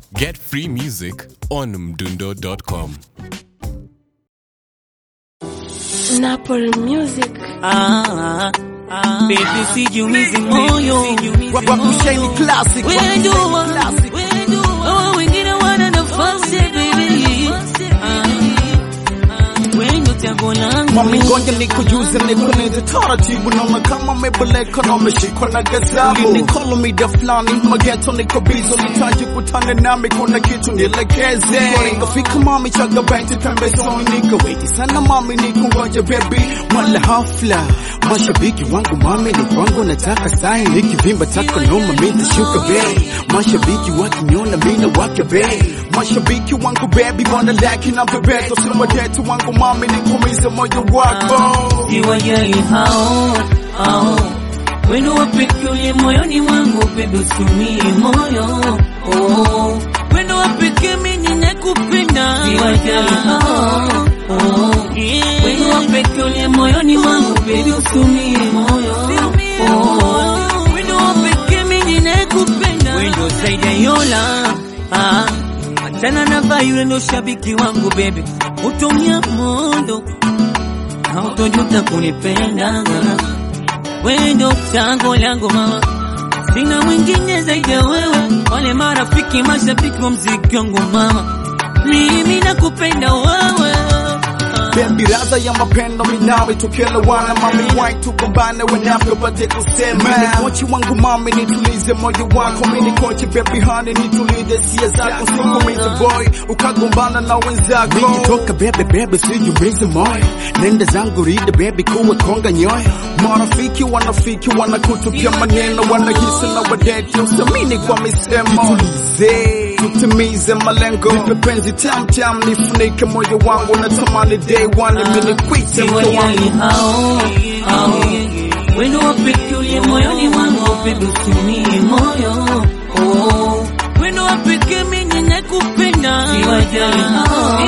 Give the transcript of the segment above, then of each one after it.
Get free music on mdundo.com. Napoli Music. Ah, ah, baby sijumizi moyo Wakusheni classic Wejua, wejua, wengine wana nafasi baby Ah, wendo chaguo langu Mami ngoja nikujuze nikuneze taratibu naona kama mebeleka na umeshikwa na gazabu Ulinikolo mida fulani mageto niko bizo nitaji kutane nami kuna kitu nielekeze Nikafika mami chaga benti pembezoni nikaweti sana mami nikungoja baby Mwala hafla mashabiki wangu mami ni kwangu nataka sahi nikivimba taka noma mitashuka bei Mashabiki wakiniona mina wake bei Mashabiki wangu baby wana laki na bebeto siwadetu wangu mami nikumize moyo wako siwajali hao hao wendo wapeke uliye moyoni mwangu baby usiumie moyo oh. wendo wapeke mimi nakupenda siwajali hao oh. yeah. wendo wapeke uliye moyoni mwangu baby usiumie moyo oh. wendo wapeke mimi nakupenda wendo zaidi ya yola ah. Achana na vai yule ndo shabiki wangu baby utumia mondo hautojuta kunipenda wewe ndo chango langu mama sina mwingine zaidi ya wewe wale marafiki mashabiki wa mziki wangu mama mimi nakupenda wewe Baby raza ya mapendo minawe tukielewana mami wai tugombane wenafyo pate kusema Mimi kochi wangu mami nitulize moyo wako Mimi kochi baby honey nitulize sia zako Sikumize boy ukagombana na wenzako Nikitoka bebe bebe sijumize moyo Nenda zangu rida baby kuwe konga nyoyo Marafiki wanafiki wanakutupia maneno Wanahisi na wadeti usamini kwa misemo Tulize tutimize malengo Nipe penzi tam tam nifunike moyo wangu natamani day one mimi nikwite mke siwajali wangu hao hao wendo wapeke uliye moyoni mwangu baby usiumie moyo oh. wendo wapeke mimi nakupenda siwajali hao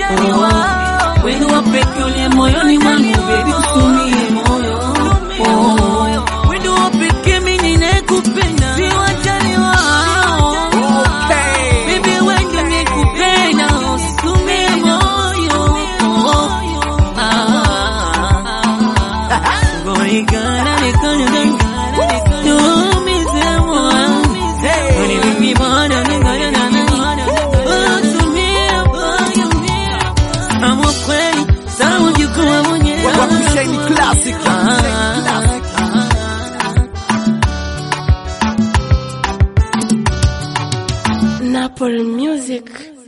oh. wendo wapeke uliye moyoni mwangu baby usiumie moyo oh. wendo wapeke mimi nakupenda siwajali wao Okay. Baby, when you make me pain, I'll sue me moyo. Ah. Gori gana ni kanya gana. Do me se moyo. Gori bibi bana ni gana gana. Oh, sue me moyo. Amo kweli, sawa jikuwa mwenyewe. Wakusheni classic Napoli Music.